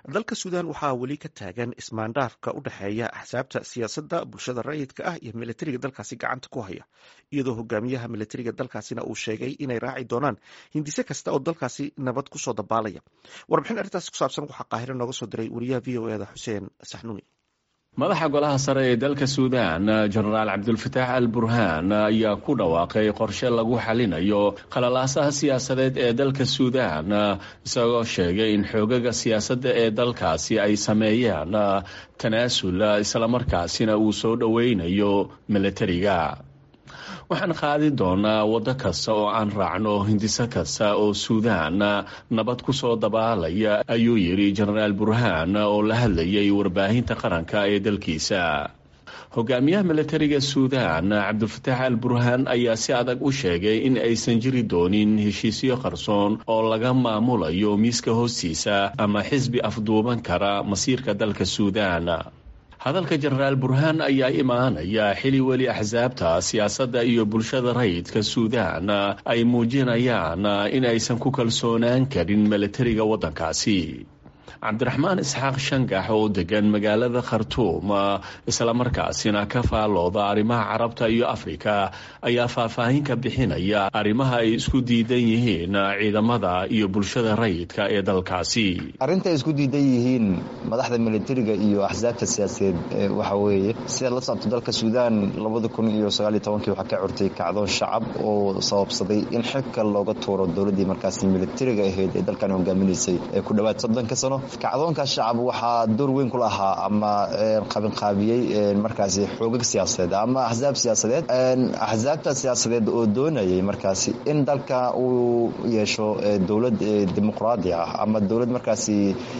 dalka suudan waxaa weli ka taagan ismaandhaafka u dhexeeya axsaabta siyaasadda bulshada rayidka ah iyo milatariga dalkaasi gacanta ku haya iyadoo hogaamiyaha milatariga dalkaasina uu sheegay inay raaci doonaan hindise kasta oo dalkaasi nabad kusoo dabaalaya warbixin arrintaasi ku saabsan waxaa qaahiro nooga soo diray wariyaha v o eda xuseen saxnuuni madaxa golaha sare ee dalka suudan jenaraal cabdulfataax al burhaan ayaa ku dhawaaqay qorshe lagu xalinayo khalalaasaha siyaasadeed ee dalka suudan isagoo sheegay in xoogaga siyaasadda ee dalkaasi ay sameeyeen tanaasul islamarkaasina uu soo dhoweynayo milatariga waxaan qaadi doonaa waddo kasta oo aan raacno hindiso kasta oo suudaan nabad ku soo dabaalaya ayuu yidhi jenaraal burhaan oo la hadlayay warbaahinta qaranka ee dalkiisa hogaamiyaha milatariga suudan cabdulfataax al burhaan ayaa si adag u sheegay in aysan jiri doonin heshiisyo qarsoon oo laga maamulayo miiska hoostiisa ama xisbi afduuban kara masiirka dalka suudan hadalka jenaraal burhaan ayaa imaanaya xili weli axsaabta siyaasadda iyo bulshada rayidka suudan ay muujinayaan in aysan ku kalsoonaan karin milatariga waddankaasi cabdiraxmaan isxaaq shangax oo degan magaalada khartuum islamarkaasina ka faalooda arrimaha carabta iyo afrika ayaa faahfaahin ka bixinaya arrimaha ay isku diidan yihiin ciidamada iyo bulshada rayidka ee dalkaasi arrinta ay isku diidan yihiin madaxda milatariga iyo axsaabta siyaasadeed waxa weeye sida la socto dalka suudaan labada kun iyo sagaaliyo tobankii waxaa ka curtay kacdoon shacab oo sababsaday in xilka looga tuuro dowladdii markaasi milatariga ahayd ee dalkan hogaaminaysay ee ku dhowaad soddonka sano kacdoonkaas shacab waxaa door weyn ku lahaa ama qabinqaabiyey markaasi xoogag siyaasadeed ama axsaab siyaasadeed axsaabta siyaasadeed oo doonayay markaasi in dalka uu yeesho dowlad dimuqraadi ah ama dowlad markaasi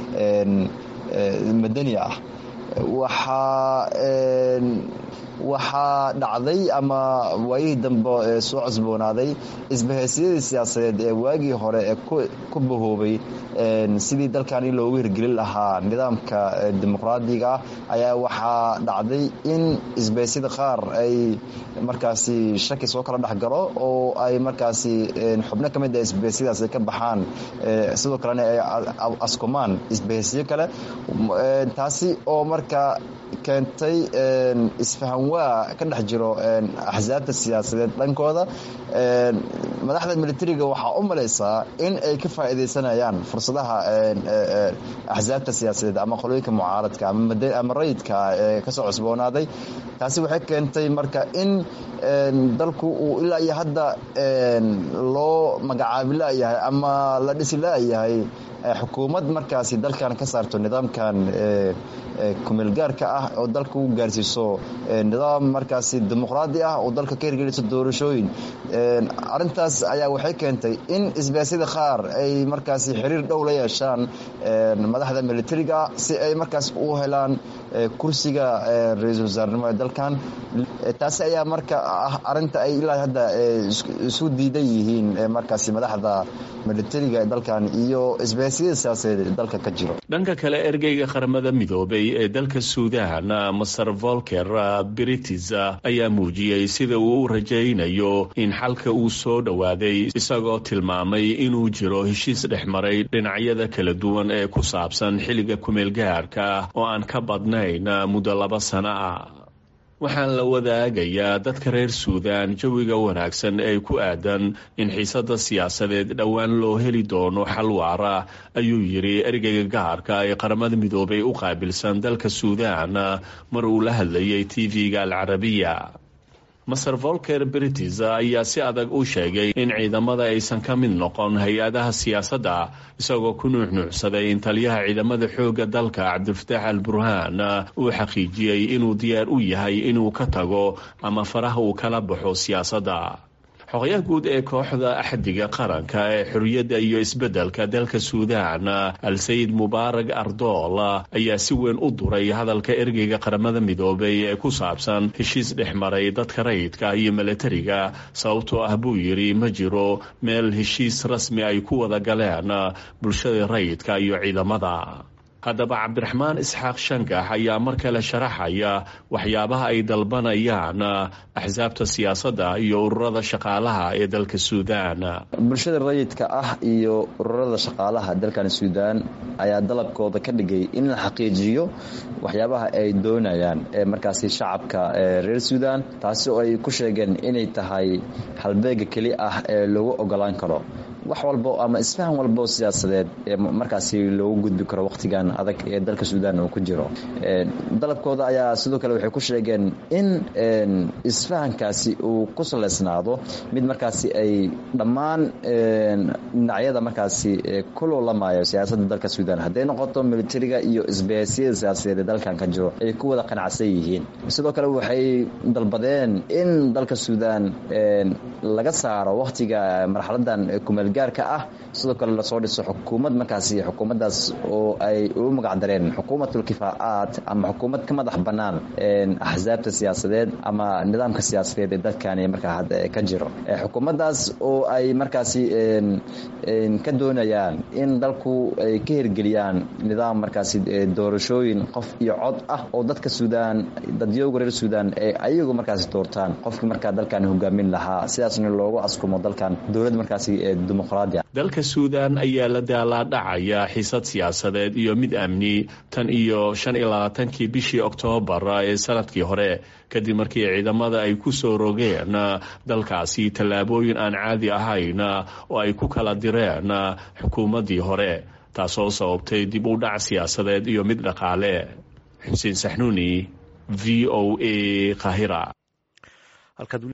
madani ah waxaa waxaa dhacday ama waayihii dambe soo cosboonaaday isbahaysyadii siyaasadeed ee waagii hore ee ku bahoobay sidii dalkan in loogu hirgelin lahaa nidaamka dimuqraadiga ah ayaa waxaa dhacday in isbahasyada qaar ay markaasi shaki soo kala dhexgalo oo ay markaasi xubno ka mid a isbahasyadaas ay ka baxaan sidoo kalena ay askumaan isbahasyo kale taasi oo marka keentay isfahan waa ka dhex jiro axsaabta siyaasadeed dhankooda madaxda milatariga waxaa u malaysaa in ay ka faa'iidaysanayaan fursadaha axsaabta siyaasadeed ama qolooyinka mucaaradka ama rayidka ee kasoo cusboonaaday taasi waxay keentay marka in dalku uu ilaa iyo hadda loo magacaabi la'yahay ama la dhisi la'yahay xukuumad markaasi dalkan ka saarto nidaamkan kumeelgaarka ah oo dalka u gaarsiiso nidaam markaasi dimuqraadi ah oo dalka ka hirgeliso doorashooyin arintaas ayaa waxay keentay in isbaasyada qaar ay markaasi xiriir dhow la yeeshaan madaxda militariga si ay markaas u helaan kursiga ra-iisul wasaarnimo ee dalkan taasi ayaa marka ah arinta ay ilaa hadda isu diidan yihiin markaasi madaxda militariga ee dalkan iyo isbaasyada siyaasadeed ee dalka ka jiro dhanka kale ergeyga qaramada midoobay ee dalka suudan master volker britis ayaa muujiyey sida uu u rajaynayo in xalka uu soo dhowaaday isagoo tilmaamay inuu jiro heshiis dhex maray dhinacyada kala duwan ee ku saabsan xilliga kumeelgaarka oo aan ka badnayn muddo laba sano ah waxaan la wadaagayaa dadka reer suudan jawiga wanaagsan ee ku aadan in xiisada siyaasadeed dhowaan loo heli doono xal waara ayuu yidhi ergeyga gaarka ee qaramada midoobay u qaabilsan dalka suudan mar uu la hadlayay tv-ga alcarabiya master volker britis ayaa si adag u sheegay in ciidamada aysan ka mid noqon hay-adaha siyaasadda isagoo ku nuuxnuucsaday in taliyaha ciidamada xoogga dalka cabdilfataax al burhaan uu xaqiijiyey inuu diyaar u yahay inuu ka tago ama faraha uu kala baxo siyaasadda xoqyaha guud ee kooxda axdiga qaranka ee xorriyadda iyo isbeddelka dalka suudan al-sayid mubaarag ardool ayaa si weyn u duray hadalka ergeyga qaramada midoobay ee ku saabsan heshiis dhex maray dadka rayidka iyo milatariga sababtoo ah buu yidhi ma jiro meel heshiis rasmi ay ku wada galeen bulshada rayidka iyo ciidamada haddaba cabdiraxmaan isxaaq shangax ayaa mar kale sharaxaya waxyaabaha ay dalbanayaan axsaabta siyaasadda iyo ururada shaqaalaha ee dalka suudaan bulshada rayidka ah iyo ururada shaqaalaha dalkan suudaan ayaa dalabkooda ka dhigay in la xaqiijiyo waxyaabaha ay doonayaan ee markaasi shacabka reer suudaan taasi oo ay ku sheegeen inay tahay halbeega keli ah ee lagu ogolaan karo wax walbo ama isfahan walbo siyaasadeed ee markaasi loogu gudbi karo wakhtigan adag ee dalka suudaan uu ku jiro dalabkooda ayaa sidoo kale waxay ku sheegeen in isfahankaasi uu ku salaysnaado mid markaasi ay dhammaan dhinacyada markaasi ku loolamaayo siyaasadda dalka suudaan hadday noqoto militariga iyo isbahaysiyada siyaasadeed ee dalkan ka jiro ay ku wada qanacsan yihiin sidoo kale waxay dalbadeen in dalka suudaan laga saaro wakhtiga marxaladan kumeelgaarka ah sidoo kale lasoo dhiso xukuumad markaasi xukuumaddaas oo ay ugu magacdareen xukuumatul kifaacaat ama xukuumad ka madax bannaan axsaabta siyaasadeed ama nidaamka siyaasadeed ee dalkani markaa hadda ka jiro xukuumaddaas oo ay markaasi ka doonayaan in dalku ay ka hirgeliyaan nidaam markaasi doorashooyin qof iyo cod ah oo dadka suudaan dadyooga reer suudaan ay ayagu markaasi doortaan qofkii markaa dalkan hogaamin lahaa sidaasna loogu askumo dalkan dowlad markaasi dimuqraadi dalka suudaan ayaa la daalaadhacaya xisad siyaasadeed iyo mid amni tan iyo shan iyo labaatankii bishii oktoobar ee sanadkii hore kadib markii ciidamada ay ku soo rogeen dalkaasi tallaabooyin aan caadi ahayn oo ay ku kala direen xukuumaddii hore taasoo sababtay dib u dhac siyaasadeed iyo mid dhaqaale xuseen saxnuuni v o a kahira